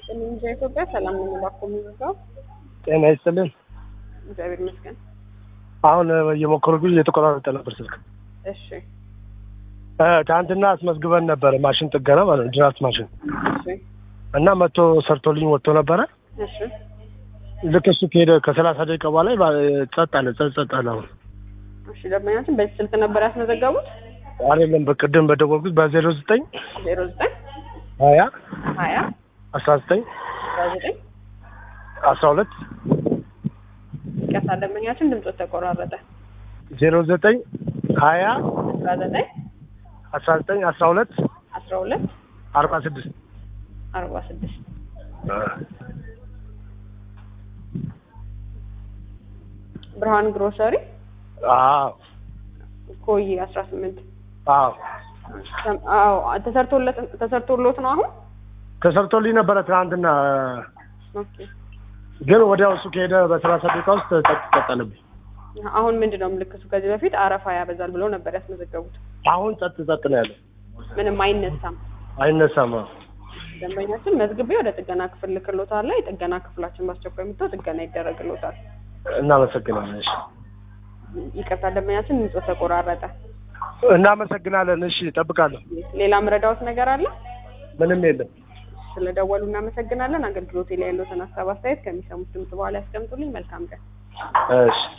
ይስጥልኝ እንጂ ኢትዮጵያ ሰላም ነው እባክዎ የሚበዛው ጤና ይስጥልን። እግዚአብሔር ይመስገን። አሁን እየሞከሩ ጊዜ እየተቆራረጠ ነበር ስልክ። እሺ እ ትናንትና አስመዝግበን ነበረ ማሽን ጥገና ማለት ነው ድራፍት ማሽን እሺ እና መጥቶ ሰርቶልኝ ወጥቶ ነበረ። እሺ ልክ እሱ ከሄደ ከሰላሳ ደቂቃ በኋላ ባ- ጸጥ አለ ጸጥ ጸጥ አለ። አሁን እሺ ደንበኛችን በዚህ ስልክ ነበር ያስመዘገቡት አይደለም በቅድም በደወልኩት በዜሮ ዘጠኝ ዜሮ ዘጠኝ ሀያ ሀያ አስራ ዘጠኝ አስራ ዘጠኝ አስራ ሁለት ይቅርታ ደንበኛችን ድምፆት ተቆራረጠ ዜሮ ዘጠኝ ሀያ አስራ ዘጠኝ አስራ ዘጠኝ አስራ ሁለት አስራ ሁለት አርባ ስድስት አርባ ስድስት ብርሃን ግሮሰሪ አዎ ኮይ አስራ ስምንት አዎ አዎ ተሰርቶለት ተሰርቶሎት ነው አሁን ተሰርቶልኝ ነበረ ትናንትና ኦኬ ግን ወዲያው እሱ ከሄደ በሰላሳ ደቂቃ ውስጥ ጸጥ ጸጥ አለብኝ። አሁን ምንድን ነው ምልክቱ? ከዚህ በፊት አረፋ ያበዛል ብለው ነበር ያስመዘገቡት። አሁን ጸጥ ጸጥ ነው ያለው፣ ምንም አይነሳም። አይነሳም። አዎ። ደንበኛችን መዝግቤ ወደ ጥገና ክፍል ልክሎታል። የጥገና ክፍላችን በአስቸኳይ መጥተው ጥገና ይደረግሎታል። እናመሰግናለን። እሺ ይቅርታ ደንበኛችን ድምፆ ተቆራረጠ። እናመሰግናለን። እሺ እጠብቃለሁ። ሌላ ምረዳዎት ነገር አለ? ምንም የለም። ስለደወሉ እናመሰግናለን። አገልግሎቴ ላይ ያለዎትን ሀሳብ አስተያየት ከሚሰሙት ድምጽ በኋላ ያስቀምጡልኝ። መልካም ቀን። እሺ